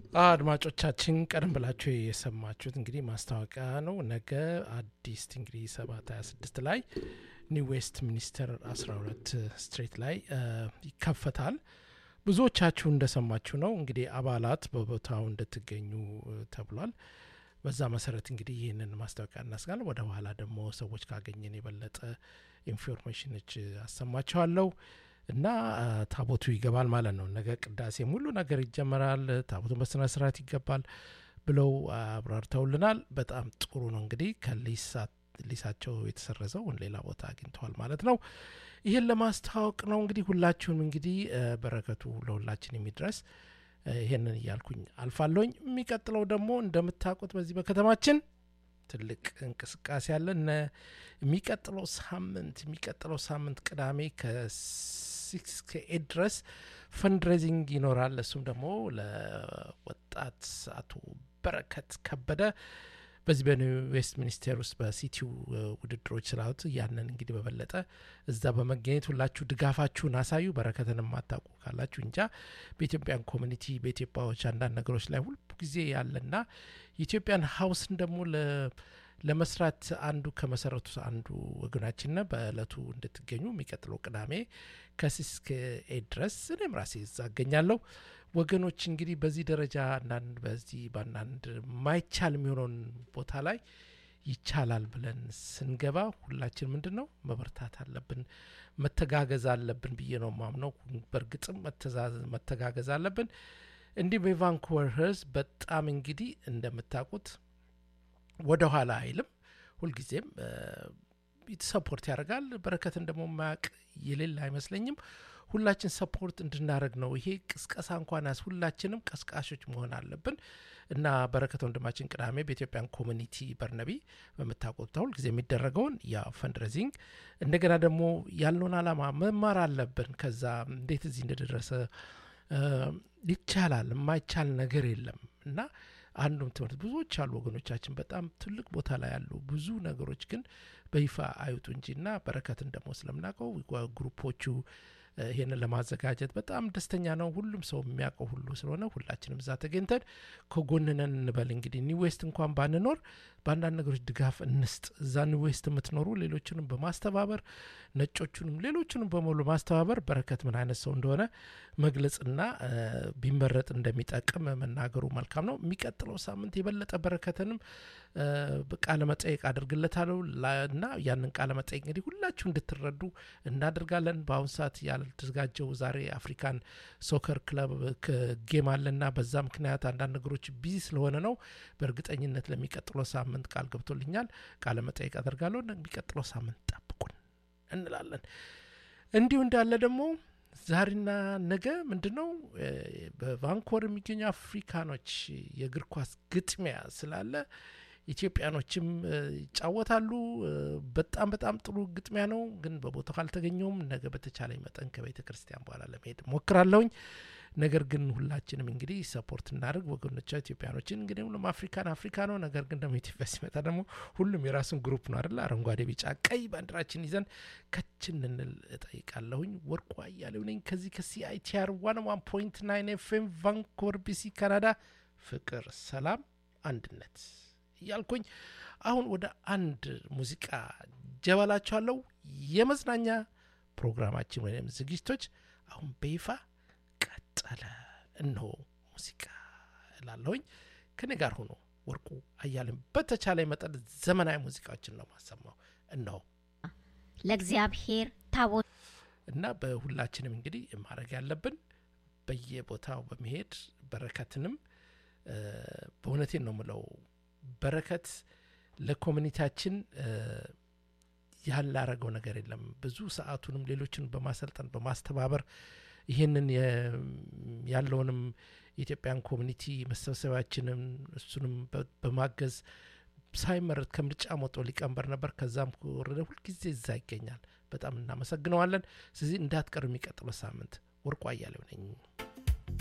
አድማጮቻችን ቀደም ብላችሁ የሰማችሁት እንግዲህ ማስታወቂያ ነው። ነገ አዲስ እንግዲህ ሰባት ሀያ ስድስት ላይ ኒው ዌስት ሚኒስተር አስራ ሁለት ስትሬት ላይ ይከፈታል። ብዙዎቻችሁ እንደሰማችሁ ነው እንግዲህ አባላት በቦታው እንድትገኙ ተብሏል። በዛ መሰረት እንግዲህ ይህንን ማስታወቂያ እናስጋለን። ወደ በኋላ ደግሞ ሰዎች ካገኘን የበለጠ ኢንፎርሜሽኖች አሰማችኋለሁ። እና ታቦቱ ይገባል ማለት ነው። ነገ ቅዳሴም ሁሉ ነገር ይጀመራል። ታቦቱን በስነ ስርዓት ይገባል ብለው አብራርተውልናል። በጣም ጥሩ ነው። እንግዲህ ከሊሳቸው የተሰረዘው ሌላ ቦታ አግኝተዋል ማለት ነው። ይህን ለማስታወቅ ነው እንግዲህ ሁላችሁም እንግዲህ በረከቱ ለሁላችን የሚድረስ ይህንን እያልኩኝ አልፋለሁኝ። የሚቀጥለው ደግሞ እንደምታውቁት በዚህ በከተማችን ትልቅ እንቅስቃሴ አለ። የሚቀጥለው ሳምንት የሚቀጥለው ሳምንት ቅዳሜ ከሲክስ ከኤት ድረስ ፈንድሬዚንግ ይኖራል። እሱም ደግሞ ለወጣት አቶ በረከት ከበደ በዚህ በኒው ዌስት ሚኒስቴር ውስጥ በሲቲው ውድድሮች ስላሉት ያንን እንግዲህ በበለጠ እዛ በመገኘት ሁላችሁ ድጋፋችሁን አሳዩ። በረከትን የማታውቁ ካላችሁ እንጃ በኢትዮጵያን ኮሚኒቲ በኢትዮጵያዎች አንዳንድ ነገሮች ላይ ሁሉ ጊዜ ያለና የኢትዮጵያን ሀውስን ደግሞ ለመስራት አንዱ ከመሰረቱ አንዱ ወገናችን ነ በእለቱ እንድትገኙ የሚቀጥለው ቅዳሜ ከሲክስ እስከ ኤት ድረስ እኔም ራሴ እዛ እገኛለሁ። ወገኖች እንግዲህ በዚህ ደረጃ አንዳንድ በዚህ በአንዳንድ ማይቻል የሚሆነውን ቦታ ላይ ይቻላል ብለን ስንገባ ሁላችን ምንድን ነው መበርታት አለብን፣ መተጋገዝ አለብን ብዬ ነው ማምነው። በእርግጥም መተጋገዝ አለብን። እንዲሁም የቫንኩቨር ህዝብ በጣም እንግዲህ እንደምታውቁት ወደ ኋላ አይልም። ሁልጊዜም ሰፖርት ያደርጋል። በረከትን ደግሞ ማያውቅ የሌለ አይመስለኝም። ሁላችን ሰፖርት እንድናደርግ ነው። ይሄ ቅስቀሳ እንኳን ያስ ሁላችንም ቀስቃሾች መሆን አለብን እና በረከት ወንድማችን ቅዳሜ በኢትዮጵያን ኮሚኒቲ በርነቢ በምታውቁት ሁል ጊዜ የሚደረገውን ያ ፈንድሬዚንግ እንደገና ደግሞ ያለውን አላማ መማር አለብን። ከዛ እንዴት እዚህ እንደደረሰ ይቻላል፣ የማይቻል ነገር የለም እና አንዱም ትምህርት ብዙዎች አሉ ወገኖቻችን በጣም ትልቅ ቦታ ላይ ያሉ ብዙ ነገሮች ግን በይፋ አይውጡ እንጂ እና በረከትን ደግሞ ስለምናውቀው ግሩፖቹ ይህንን ለማዘጋጀት በጣም ደስተኛ ነው። ሁሉም ሰው የሚያውቀው ሁሉ ስለሆነ ሁላችንም እዛ ተገኝተን ከጎንነን እንበል። እንግዲህ ኒው ዌስት እንኳን ባንኖር በአንዳንድ ነገሮች ድጋፍ እንስጥ። እዛ ኒው ዌስት የምትኖሩ ሌሎችንም በማስተባበር ነጮቹንም ሌሎቹንም በሙሉ ማስተባበር በረከት ምን አይነት ሰው እንደሆነ መግለጽና ቢመረጥ እንደሚጠቅም መናገሩ መልካም ነው። የሚቀጥለው ሳምንት የበለጠ በረከትንም ቃለ መጠየቅ አድርግለታለሁ እና ያንን ቃለ መጠየቅ እንግዲህ ሁላችሁ እንድትረዱ እናደርጋለን። በአሁኑ ሰዓት ያልተዘጋጀው ዛሬ አፍሪካን ሶከር ክለብ ጌም አለና በዛ ምክንያት አንዳንድ ነገሮች ቢዚ ስለሆነ ነው። በእርግጠኝነት ለሚቀጥለው ሳምንት ቃል ገብቶልኛል። ቃለ መጠየቅ አደርጋለሁ። የሚቀጥለው ሳምንት ጠብቁን እንላለን። እንዲሁ እንዳለ ደግሞ ዛሬና ነገ ምንድን ነው በቫንኮር የሚገኙ አፍሪካኖች የእግር ኳስ ግጥሚያ ስላለ ኢትዮጵያኖችም ይጫወታሉ። በጣም በጣም ጥሩ ግጥሚያ ነው። ግን በቦታው አልተገኘውም። ነገ በተቻለኝ መጠን ከቤተ ክርስቲያን በኋላ ለመሄድ ሞክራለሁኝ። ነገር ግን ሁላችንም እንግዲህ ሰፖርት እናደርግ ወገኖቻ ኢትዮጵያኖችን። እንግዲህ ሁሉም አፍሪካን አፍሪካ ነው። ነገር ግን ደግሞ ኢትዮጵያ ሲመጣ ደግሞ ሁሉም የራሱን ግሩፕ ነው አይደለ? አረንጓዴ፣ ቢጫ፣ ቀይ ባንዲራችን ይዘን ከችን እንል እጠይቃለሁኝ። ወርቁ አያሌው ነኝ ከዚህ ከሲአይቲአር ዋን ዋን ፖይንት ናይን ኤፍኤም ቫንኮቨር ቢሲ ካናዳ። ፍቅር፣ ሰላም፣ አንድነት እያልኩኝ አሁን ወደ አንድ ሙዚቃ ጀበላችኋለሁ። የመዝናኛ ፕሮግራማችን ወይም ዝግጅቶች አሁን በይፋ ቀጠለ። እነሆ ሙዚቃ እላለሁኝ። ከኔ ጋር ሆኖ ወርቁ አያሌው በተቻለ መጠን ዘመናዊ ሙዚቃዎችን ነው ማሰማው። እነሆ ለእግዚአብሔር ታቦት እና በሁላችንም እንግዲህ ማድረግ ያለብን በየቦታው በመሄድ በረከትንም በእውነቴን ነው ምለው በረከት ለኮሚኒቲያችን ያላረገው ነገር የለም። ብዙ ሰዓቱንም ሌሎችን በማሰልጠን በማስተባበር ይህንን ያለውንም የኢትዮጵያን ኮሚኒቲ መሰብሰቢያችንን እሱንም በማገዝ ሳይመረጥ ከምርጫ ሞጦ ሊቀመንበር ነበር። ከዛም ወረደ ሁልጊዜ እዛ ይገኛል። በጣም እናመሰግነዋለን። ስለዚህ እንዳትቀሩ የሚቀጥለው ሳምንት። ወርቁ አያሌው ነኝ።